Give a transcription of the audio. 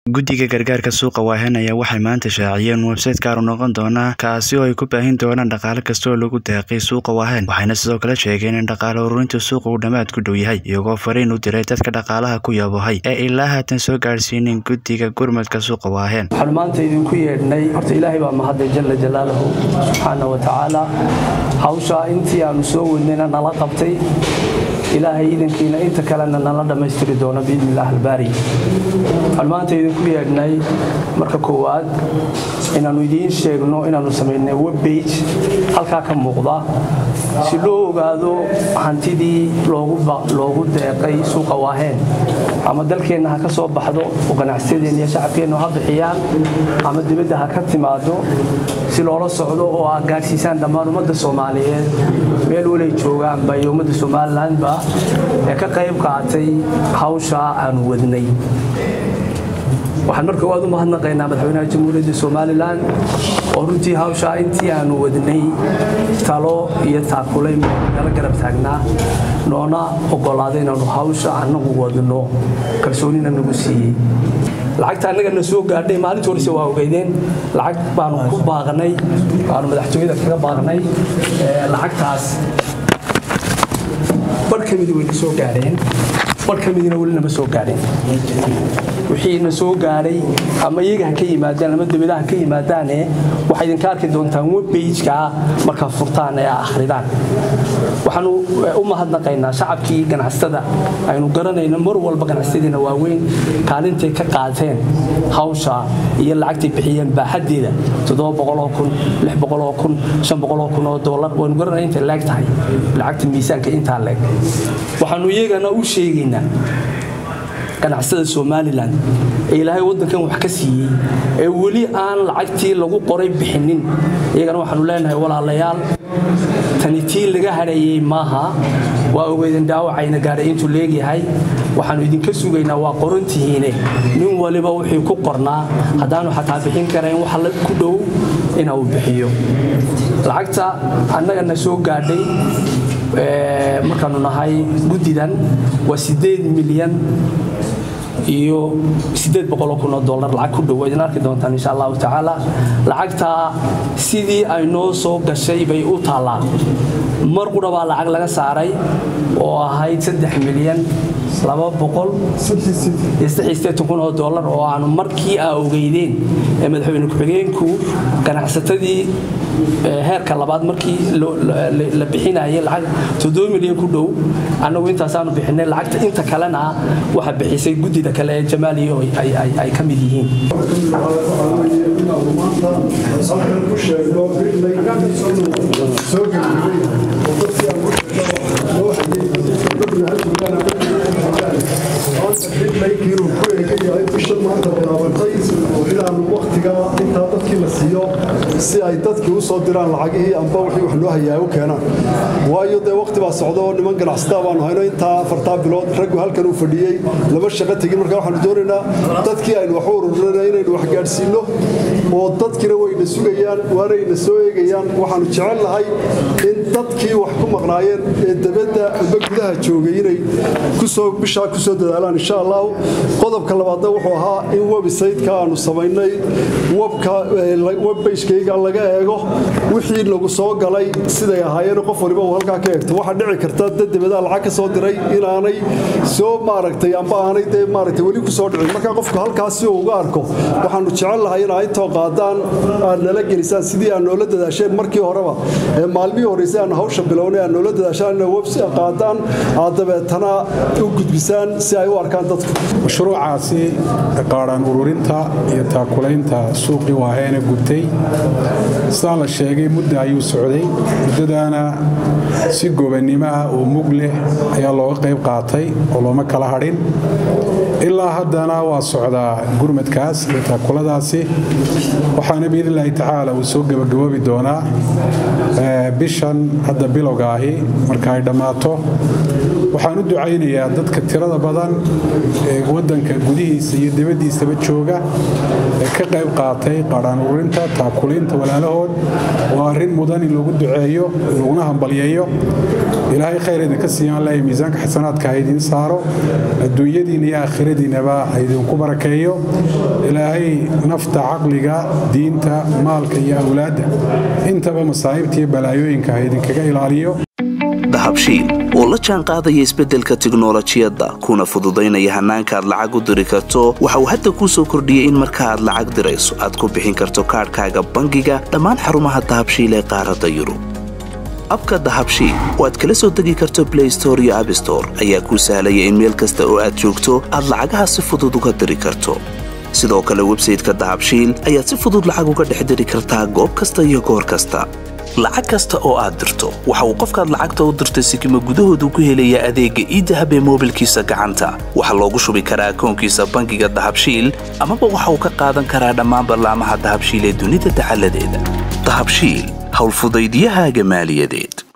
guddiga gargaarka suuqa waahen ayaa waxay maanta shaaciyeen websayte gaar u noqon doona kaasi oo ay ku baahin doonaan dhaqaale kasta oo lagu deeqay suuqa waahen waxayna sidoo kale sheegeen in dhaqaale ururinta suuqa uu dhammaad ku dhow yahay iyagoo fariin u diray dadka dhaqaalaha ku yabohay ee ilaa haatan soo gaadhsiinin guddiga gurmadka suuqa waahen waxaan maanta idinku yeedhnay horta ilaahay baa mahadlay jalla jalaaluhu subxaana wa tacaala hawshaa intii aanu soo wadnayna nala qabtay ilaahay idankiina inta kalena nala dhammaystiri doono biidni illah albaari waxaan maanta idinku yeedhnay marka koowaad inaannu idiin sheegno inaannu samaynay webbage halkaa ka muuqda si loo ogaado hantidii loogu deeqay suuqa waaheen ama dalkeenna ha ka soo baxdo oo ganacsiyadeenna iyo shacabkeennu ha bixiyaan ama dibadda ha ka timaado si loola socdo oo aad gaadhsiisaan dhammaan ummadda soomaaliyeed meel walay joogaanba iyo ummadda somalilanba ee ka qayb qaatay hawshaa aanu wadnay waxaan marka waad u mahadnaqaynaa madaxweynaha jamhuuriyadda somalilan oo runtii hawshaa intii aanu wadnay talo iyo taakulayn nala garab taagnaa noona ogolaaday inaanu hawsha annagu wadno kalsoonina nagu siiyey lacagta annaga na soo gaadhay maalintii horese waa ogeydeen lacag baanu ku baaqnay baanu madaxtooyada kaga baaqnay lacagtaas bar ka midi wayna soo gaadheen bar ka midina weli nama soo gaadheen wixii na soo gaadhay ama iyaga ha ka yimaadaan ama dibadaha ha ka yimaadaane waxaa idinka arki doontaan webbageka markaa furtaan ee akhridaan waxaanu u mahadnaqaynaa shacabkii ganacsatada aynu garanayno mar walba ganacsiyadiina waaweyn kaalintay ka qaateen hawsha iyo lacagtay bixiyeen baaxaddeeda kun oo dolar waynu garanay intay leeg tahay lacagta miisaanka intaa leeg waxaanu iyagana u sheegaynaa ganacsada somalilan ee ilaahay waddankan wax ka siiyey ee weli aan lacagtii lagu qoray bixinin iyagana waxaanu leenahay walaalayaal tani tii laga hadhayey maaha waa ogeydin dhaawacayna gaadhay intuu leegyahay waxaanu idinka sugaynaa waa qorantihiine nin waliba wixii ku qornaa haddaanu xataa bixin karayn wax ku dhow ina uu bixiyo lacagta annagana soo gaadhay markaanu nahay guddidan waa sideed milyan iyo sideed boqoloo kun oo dollar lacag ku dhow idin arki doontaan insha allahu tacaala lacagtaa sidii ay noo soo gashay bay u taallaa mar qudha baa lacag laga saaray oo ahayd saddex milyan laba boqol iyo saddexiyo kun oo dollar oo aanu markii aa ogeydeen ee madaxweyne ku-xigeenku ganacsatadii heerka labaad markii la bixinayay lacag toddoba milyan ku dhow annagu intaasaanu bixinay lacagta inta kalena waxa bixisay guddida kale ee jamaaliyo ay ka mid yihiin inaanu waktiga intaa dadkii la siiyo si ay dadkii u soo diraan lacagihii amba wixii wax loo hayaa u keenaan waayo dee wakti baa socda oo niman ganacsataa baanu hayno intaa afartaa bilood raggu halkan uu fadhiyey lama shaqo tegin marka waxaanu doonaynaa dadkii aynu wax u ururina inaynu wax gaadhsiinno oo dadkiina wayna sugayaan waanayna soo eegayaan waxaanu jecel lahay in dadkii wax ku maqnaayeen ee dabadda amba gudaha joogay inay kusoo bishaa kusoo dadaalaan insha allahu qodobka labaadna wuxuu ahaa in websayteka aanu samaynay webbagekayga laga eego wixii nagu soo galay siday ahaayeen qof waliba uu halkaa ka eegto waxaa dhici karta dad dabadaa lacag ka soo diray inaanay soo maaragtay amba aanay dee maaragtay weli ku soo dhicin marka qofku halkaas si uu uga arko waxaanu jecel lahay in intoo qaadaan aad nala gelisaan sidii aad noola dadaasheen markii horeba ee maalmihii horreysay aanu hawsha bilownay aad noola dadaashaan ina webs qaadaan aad dabeetana u gudbisaan si ay u arkaan dadku mashruucaasi qaadhaan ururinta iyo taakulaynta suuqii waaheene gubtay sidaan la sheegay mudda ayuu socday muddadaana si gobannimo ah oo mug leh ayaa looga qayb qaatay oo looma kala hadhin ilaa haddana waa socdaa gurmadkaas iyo taakuladaasi waxaana biidnillaahi tacaala uu soo gebagaboobi doonaa bishan hadda bilowga ahi marka ay dhammaato waxaan u ducaynayaa dadka tirada badan ee waddanka gudihiisa iyo dibaddiisaba jooga ee ka qayb qaatay qaadhaan ururinta taakuliinta walaalahood waa arrin mudan in lagu duceeyo laguna hambalyeeyo ilaahay khayr idinka siiyaan leeya miisaanka xasanaadka ha idiin saaro adduunyadiina iyo aakhiradiinaba ha idinku barakeeyo ilaahay nafta caqliga diinta maalka iyo awlaadda intaba masaa'ibta iyo balaayooyinka ha idinkaga ilaaliyo dahabshiil oo la jaan qaadaya isbeddelka tiknolojiyadda kuna fududaynaya hannaanka aad lacag u diri karto waxa uu hadda kuu soo kordhiyey in marka aad lacag dirayso aad ku bixin karto kaadhkaaga bangiga dhammaan xarumaha dahabshiil ee qaaradda yurub abka dahabshiil oo aad kala soo degi karto blay store iyo abstore ayaa kuu sahlaya in meel kasta oo aad joogto aad lacagaha si fudud uga diri karto sidoo kale websayteka dahabshiil ayaad si fudud lacag uga dhex diri kartaa goob kasta iyo goor kasta lacag kasta oo aad dirto waxa uu qofkaad lacagta u dirtay sikima gudahoodu ku helayaa adeegga iidahab ee moobilkiisa gacanta waxaa loogu shubi karaa akoonkiisa bangiga dahabshiil amaba waxa uu ka qaadan karaa dhammaan ballaamaha dahabshiil ee dunida dacaladeeda dahabshiil howlfudaydiyahaaga maaliyadeed